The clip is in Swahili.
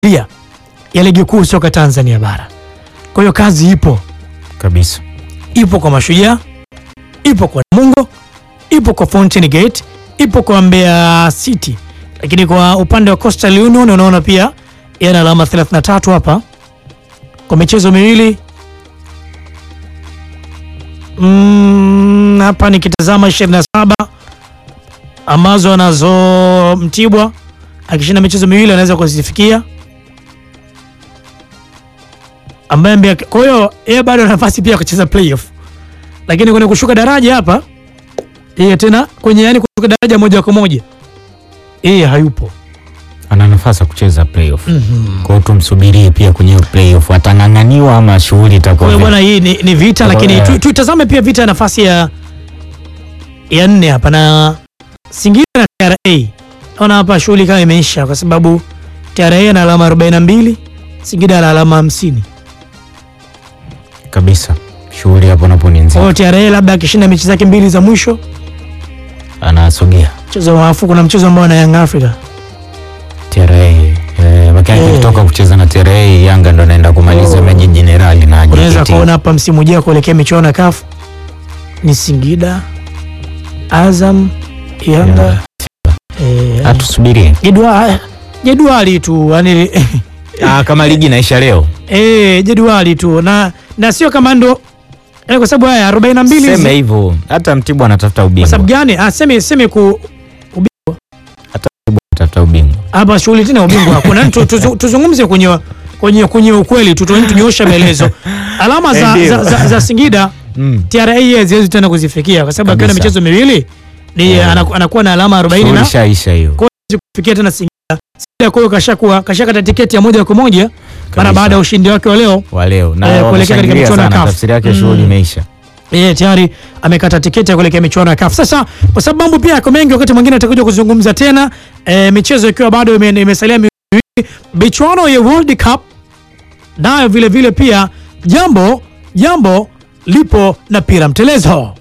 tamthilia ya ligi kuu soka Tanzania bara. Kwa hiyo kazi ipo, kabisa. ipo kwa Mashujaa, ipo kwa Namungo, ipo kwa Fountain Gate, ipo kwa Mbeya City, lakini kwa upande wa Coastal Union unaona pia yana alama 33 hapa kwa michezo miwili. Mm, hapa nikitazama 27 ambazo anazo Mtibwa akishinda michezo miwili anaweza kuzifikia ambaye Mbeya. Kwa hiyo yeye bado ana nafasi pia ya kucheza playoff, lakini kwenye kushuka daraja hapa yeye tena kwenye yani kushuka daraja moja kwa moja yeye hayupo. Ana nafasi ya kucheza playoff. Kwa hiyo tumsubirie pia kwenye hiyo playoff, atang'ang'aniwa ama shughuli Kwa itakuwa hiyo vipi? bwana, hii ni, ni vita, Kwa lakini hiyo- tu- tuitazame pia vita ya nafasi ya ya nne hapa na Singida na TRA. Naona hapa shughuli kama imeisha kwa sababu TRA ana alama 42, Singida ana alama 50. kabisa. Shughuli hapo napo ni Kwa nzito. hiyo TRA labda akishinda mechi zake mbili za mwisho Anasogea mchezo wa afu, kuna mchezo ambao na Young Africa TRA. Eh, makani Eh. kutoka kucheza na TRA, Yanga ndo anaenda kumaliza Oh. meji jenerali na unaweza JKT. kuona hapa msimu ujao kuelekea michuano ya CAF ni Singida, Azam, Yanga eh, Atusubirie. jedwali jedwali tu yani Ah, kama ligi inaisha leo. eh, jedwali tu na na sio kama ndo eh, kwa sababu haya 42 Sema hizi- hivyo. Hata Mtibwa anatafuta kwa sababu ubingwa. gani? Ah, seme seme ku Anatafuta ubingwa. hapa shughuli tena ubingwa hakuna. Tu- tuzu- Tuzungumze kwenye kwenye kwenye ukweli tu, tu- tunyoosha maelezo. Alama za, Ndio. za, za, za Singida Mm. TRA haziwezi tena kuzifikia kwa sababu akiwa na Kabisa. michezo miwili ni Yeah. anaku- anakuwa na alama 40 Shughuli na ishaisha hiyo. kwa hiyo hawezi kufikia tena Singida. Singida kwa hiyo kashakuwa kashakata tiketi ya moja kwa moja mara Kabisa. baada ya ushindi wake wa leo. wa leo na Eh, kuelekea katika wameshangilia michuano ya sana, CAF. tafsiri yake Mm. shughuli imeisha. yeye tayari amekata tiketi ya kuelekea michuano ya CAF. Sasa kwa sababu mambo pia yako mengi, wakati mwingine atakuja kuzungumza tena e, michezo ikiwa bado ime- imesalia miwili, michuano ya World Cup nayo vile vile pia jambo jambo lipo na pira mtelezo.